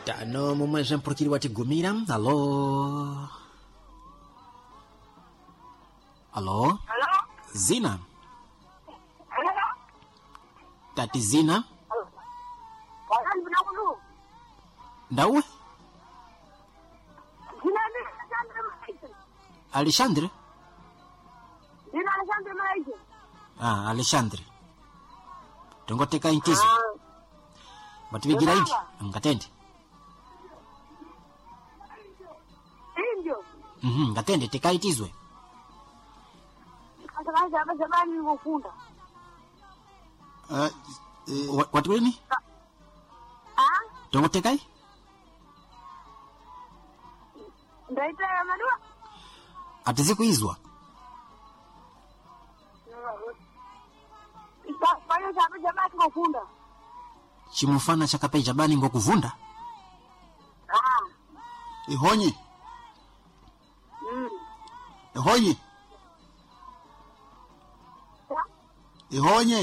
tano momwe mpulukiri watigumira alo alo Halo? zina Halo? tati zina Wakati vinakulu. ndauwe Jina ni Alexander Maisha. alexandre Jina Alexander Maisha. ah, alexandre tongoteka intizo bativigira inji ngatende Indio. Mhm, ngatende tekaitizwe Katakani hapa zamani nilipofunda. uh, uh, watiwini Ah? tongotekai Ndaita ya madua? atizikuizwa Ikafanya hapa zamani nilipofunda. chimufana chakapai chabani ngokuvunda Ah. ihonyi Mm. ihonyi Ya? ihonye